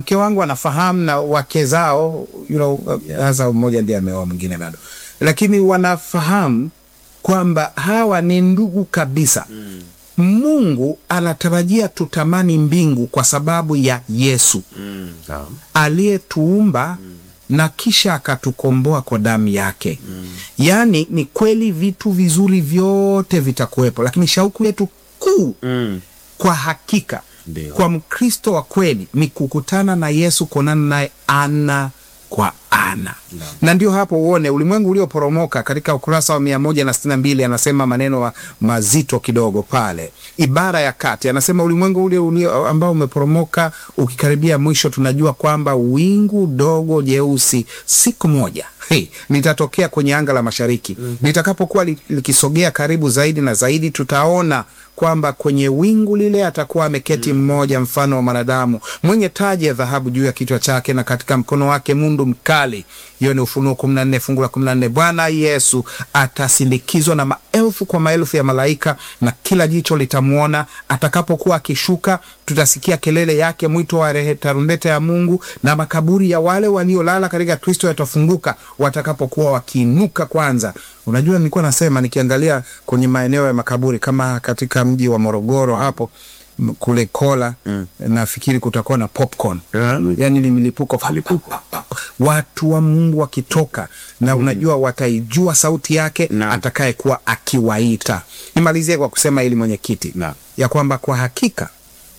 mke wangu anafahamu na wake zao you know, hasa mmoja ndiye ameoa mwingine bado, lakini wanafahamu kwamba hawa ni ndugu kabisa. Mungu anatarajia tutamani mbingu kwa sababu ya Yesu Naam. aliyetuumba na kisha akatukomboa kwa damu yake. Yaani ni kweli vitu vizuri vyote vitakuwepo, lakini shauku yetu kuu Mm. kwa hakika Ndio. kwa Mkristo wa kweli ni kukutana na Yesu, kuonana naye ana kwa ana na ndio hapo uone ulimwengu ulioporomoka. Katika ukurasa wa mia moja na sitini na mbili anasema maneno wa- mazito kidogo pale, ibara ya kati anasema ulimwengu ule ulio ambao umeporomoka ukikaribia mwisho, tunajua kwamba wingu dogo jeusi siku moja hey, litatokea kwenye anga la mashariki. Litakapokuwa li- likisogea karibu zaidi na zaidi, tutaona kwamba kwenye wingu lile atakuwa ameketi mmoja mfano wa mwanadamu mwenye taji ya dhahabu juu ya kichwa chake na katika mkono wake mundu mkali. Hiyo ni Ufunuo kumi na nne fungu la kumi na nne. Bwana Yesu atasindikizwa na maelfu kwa maelfu ya malaika na kila jicho litamwona. Atakapokuwa akishuka, tutasikia kelele yake, mwito wa rehe, tarumbeta ya Mungu, na makaburi ya wale waliolala katika Kristo yatafunguka watakapokuwa wakiinuka kwanza. Unajua, nilikuwa nasema nikiangalia kwenye maeneo ya makaburi kama katika mji wa Morogoro hapo m- kule Kola nafikiri kutakuwa na popcorn yani ni milipuko pa, pa, pa, pa. watu wa Mungu wakitoka na unajua wataijua sauti yake Naam. atakayekuwa akiwaita. Nimalizie kwa kusema ili mwenyekiti Naam. ya kwamba kwa hakika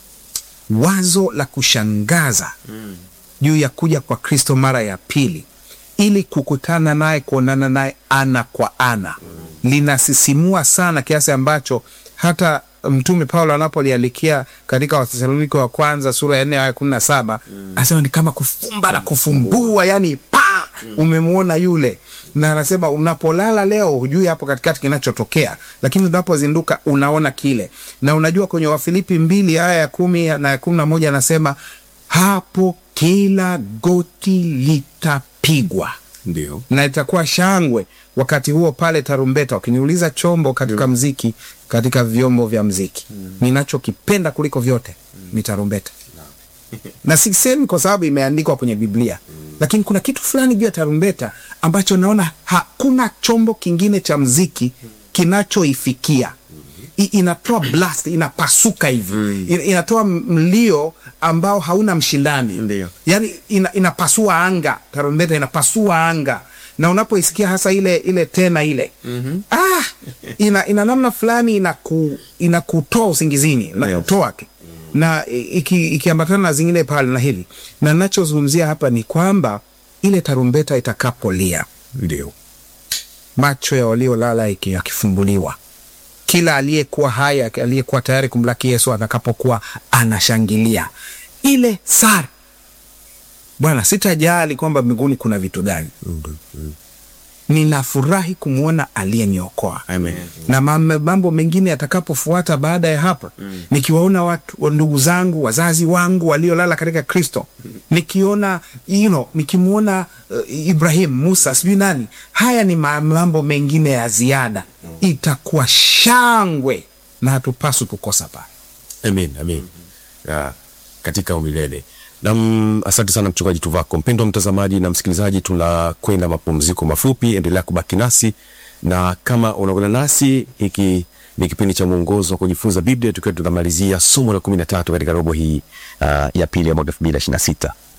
wazo la kushangaza juu ya kuja kwa Kristo mara ya pili ili kukutana naye, kuonana naye ana kwa ana linasisimua sana kiasi ambacho hata Mtume Paulo anapolialikia katika Wathesalonike wa kwanza sura ya nne aya kumi na saba anasema ni kama kufumba na kufumbua, yani pa umemwona yule, na anasema unapolala leo hujui hapo katikati kinachotokea, lakini unapozinduka unaona kile. Na unajua kwenye Wafilipi mbili aya ya kumi na ya kumi na moja anasema hapo kila goti litapigwa Ndio. na itakuwa shangwe wakati huo pale tarumbeta. Wakiniuliza chombo katika mziki, katika vyombo vya mziki ninachokipenda kuliko vyote ni tarumbeta, na sisemi kwa sababu imeandikwa kwenye Biblia, lakini kuna kitu fulani juu ya tarumbeta ambacho naona hakuna chombo kingine cha mziki kinachoifikia. I- Inatoa blast, inapasuka hivi Ina- inatoa mlio ambao hauna mshindani Ndio. yani ina, inapasua anga, tarumbeta inapasua anga, na unapoisikia hasa ile ile tena ile ah, ina, ina namna fulani inaku, inakutoa usingizini inakutoa ki- na iki- ikiambatana na zingine pale na hili, na nachozungumzia hapa ni kwamba ile tarumbeta itakapolia, Ndio. macho ya waliolala iki- yakifumbuliwa kila aliyekuwa hai aliyekuwa tayari kumlaki Yesu atakapokuwa anashangilia ile sara. Bwana, sitajali kwamba mbinguni kuna vitu gani, ninafurahi kumwona aliyeniokoa Amen. na mam- mambo mengine yatakapofuata baada ya hapa nikiwaona watu wa ndugu zangu wazazi wangu waliolala katika Kristo, nikiona you know, nikimwona uh, Ibrahim, Musa, sijui nani, haya ni ma- mambo mengine ya ziada, itakuwa shangwe na hatupaswi kukosa pale. Amen, amen. Ya, katika umilele. Nam, asante sana mchungaji Tuvako. Mpendwa mtazamaji na msikilizaji, tunakwenda mapumziko mafupi, endelea kubaki nasi, na kama unaungana nasi, hiki ni kipindi cha mwongozo wa kujifunza Biblia, tukiwa tunamalizia somo la kumi na tatu katika robo hii uh, ya pili ya mwaka elfu mbili na ishirini na sita.